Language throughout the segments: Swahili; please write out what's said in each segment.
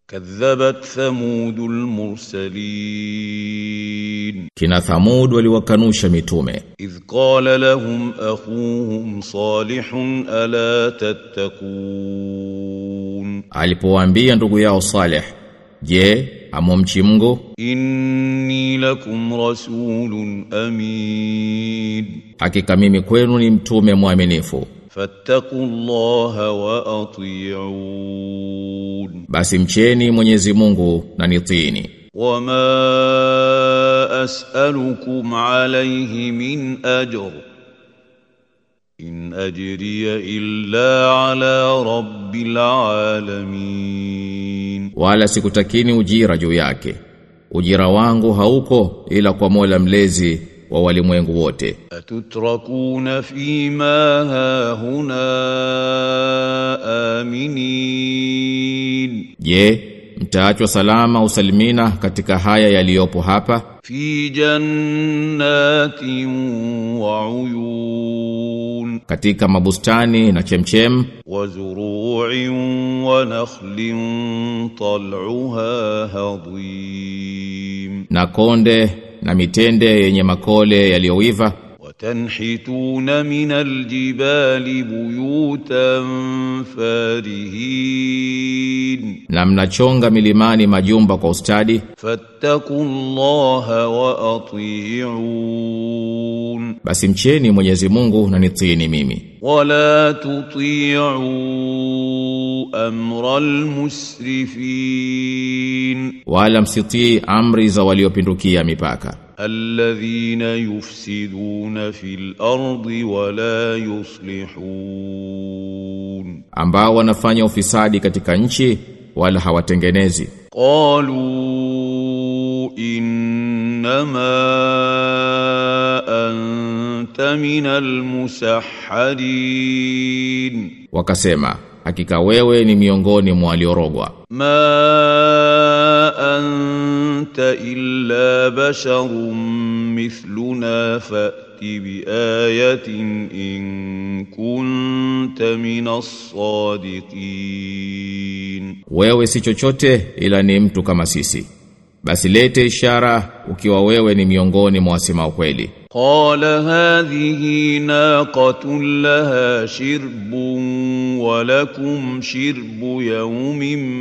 كذبت ثمود المرسلين Kina Thamud waliwakanusha mitume إذ قال لهم أخوهم صالح ألا تتقون alipowaambia ndugu yao Saleh je amomchi Mungu إني لكم رسول أمين hakika mimi kwenu ni mtume mwaminifu فاتقوا الله وأطيعون basi mcheni Mwenyezi Mungu na nitiini وما أسألكم عليه من أجر إن أجري إلا على رب العالمين wala sikutakini ujira juu yake ujira wangu hauko ila kwa Mola mlezi wa walimwengu wote أتتركون فيما هاهنا آمنين je mtaachwa salama usalimina katika haya yaliyopo hapa في جنات وعيون katika mabustani na chemchem وزروع ونخل طلعها هضيم na konde na mitende yenye makole yaliyoiva وتنحتون من الجبال بيوتا فارهين na mnachonga milimani majumba kwa ustadi فاتقوا الله وأطيعون basi mcheni Mwenyezi Mungu na nitiini mimi ولا تطيعوا أمر المسرفين wala msitii amri za waliopindukia mipaka الذين يفسدون في الأرض ولا يصلحون ambao wanafanya ufisadi katika nchi wala hawatengenezi قالوا إنما أنت من المسحرين wakasema hakika wewe ni miongoni mwa waliorogwa ما أنت إلا بشر مثلنا فأت بآية إن كنت من الصادقين wewe si chochote ila ni mtu kama sisi basi lete ishara ukiwa wewe ni miongoni mwa wasema ukweli قال هذه ناقة لها شرب ولكم شرب يوم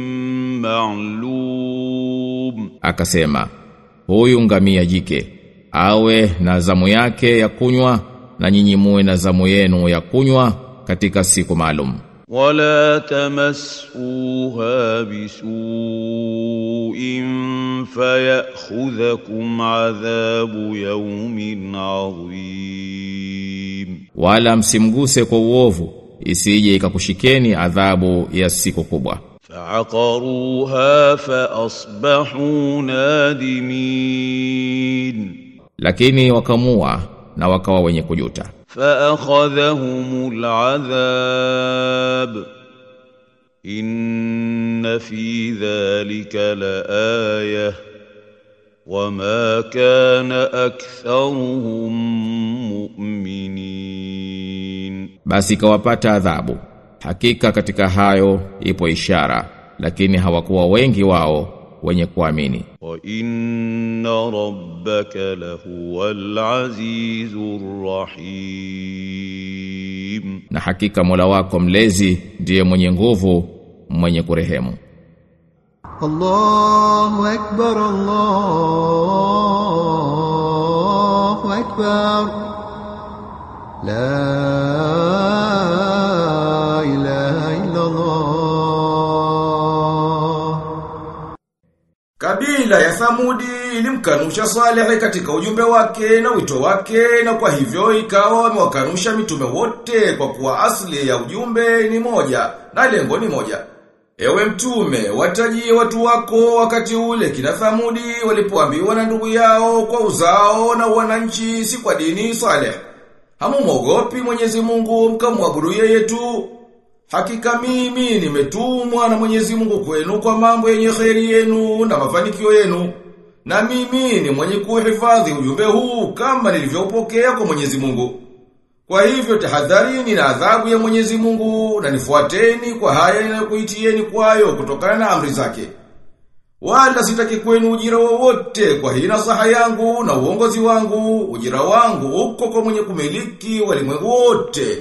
معلوم akasema huyu ngamia jike awe na zamu yake ya kunywa na nyinyi muwe na zamu yenu ya kunywa katika siku maalum ولا تمسوها بسوء فيأخذكم عذاب يوم عظيم wala msimguse kwa uovu isije ikakushikeni adhabu ya siku kubwa فعقروها فأصبحوا نادمين lakini wakamua na wakawa wenye kujuta فأخذهم العذاب إن في ذلك لآية وما كان أكثرهم مؤمنين basi ikawapata adhabu hakika katika hayo ipo ishara lakini hawakuwa wengi wao wenye kuamini وإن ربك لهو العزيز الرحيم na hakika Mola wako mlezi ndiye mwenye nguvu mwenye kurehemu الله أكبر الله أكبر لا إله إلا الله Kabila ya Thamudi ilimkanusha Saleh katika ujumbe wake na wito wake na kwa hivyo ikawa wamewakanusha mitume wote kwa kuwa asili ya ujumbe ni moja na lengo ni moja. Ewe mtume, watajie watu wako wakati ule kina Thamudi walipoambiwa na ndugu yao kwa uzao na wananchi si kwa dini Saleh. Hamumwogopi Mwenyezi Mungu mkamwabudu yeye tu. Hakika mimi nimetumwa na Mwenyezi Mungu kwenu kwa mambo yenye kheri yenu na mafanikio yenu. Na mimi ni mwenye kuhifadhi ujumbe huu kama nilivyoupokea kwa Mwenyezi Mungu. Kwa hivyo tahadharini na adhabu ya Mwenyezi Mungu na nifuateni kwa haya ninayokuitieni kwayo kutokana na amri zake. Wala sitaki kwenu ujira wowote kwa hii nasaha yangu na uongozi wangu, ujira wangu uko kwa mwenye kumiliki walimwengu wote.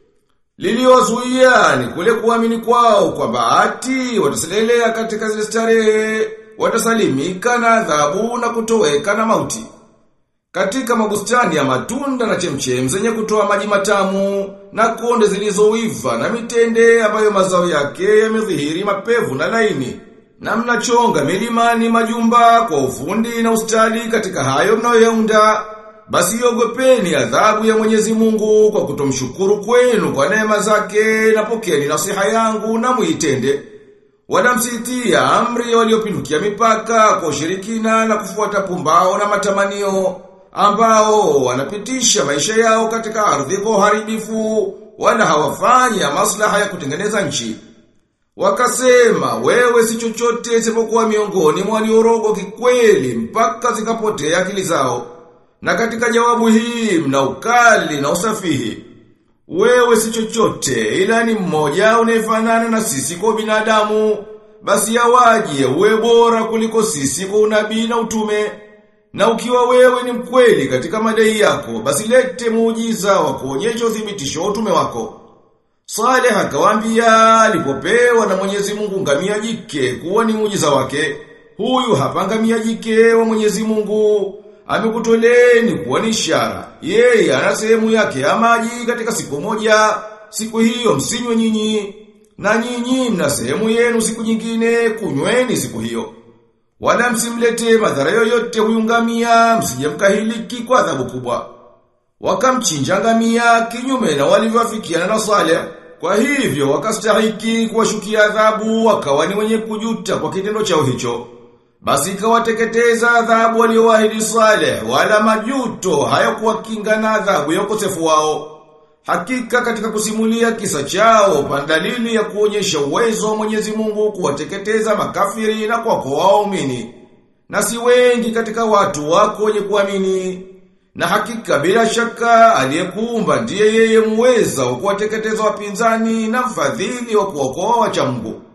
Liliozuia ni kule kuamini kwao kwa bahati wataselelea katika zile starehe, watasalimika na adhabu na kutoweka na mauti. Katika mabustani ya matunda na chemchem zenye kutoa maji matamu na konde zilizoiva na mitende ambayo mazao yake yamedhihiri mapevu na laini. Na mnachonga milimani majumba kwa ufundi na ustadi katika hayo mnayoyaunda. Basi ogopeni adhabu ya Mwenyezi Mungu kwa kutomshukuru kwenu kwa neema zake na pokeni nasiha yangu na muitende. Wala msitia amri waliopindukia mipaka kwa ushirikina na kufuata pumbao na matamanio ambao wanapitisha maisha yao katika ardhi kwa uharibifu wala hawafanya maslaha ya kutengeneza nchi. Wakasema wewe si chochote isipokuwa miongoni mwa waliorogo kikweli mpaka zikapotea akili zao. Na katika jawabu hii mna ukali na usafihi. Wewe si chochote ila ni mmoja unayefanana na sisi kwa binadamu. Basi yawaje uwe bora kuliko sisi kwa unabii na utume. Na ukiwa wewe ni mkweli katika madai yako, basi lete muujiza wa kuonyesha uthibitisho wa utume wako. Saleh akawaambia alipopewa na Mwenyezi Mungu ngamia jike kuwa ni muujiza wake. Huyu hapa ngamia jike wa Mwenyezi Mungu amekutoleni kuwa ni ishara. Yeye ana sehemu yake ya maji katika siku moja, siku hiyo msinywe nyinyi, na nyinyi mna sehemu yenu siku nyingine, kunyweni siku hiyo. Wala msimlete madhara yoyote huyu ngamia, msije mkahiliki kwa adhabu kubwa. Wakamchinja ngamia kinyume na walivyoafikiana na Saleh. Kwa hivyo wakastahiki kuwashukia adhabu, wakawa ni wenye kujuta kwa kitendo chao hicho. Basi ikawateketeza adhabu waliowaahidi Saleh, wala majuto hayakuwakinga na adhabu ya ukosefu wao. Hakika katika kusimulia kisa chao pandalili ya kuonyesha uwezo wa Mwenyezi Mungu kuwateketeza makafiri na kuwakoa waumini. Na si wengi katika watu wako wenye kuamini. Na hakika bila shaka aliyekuumba ndiye yeye muweza wa kuwateketeza wapinzani na mfadhili wa kuokoa wacha Mungu.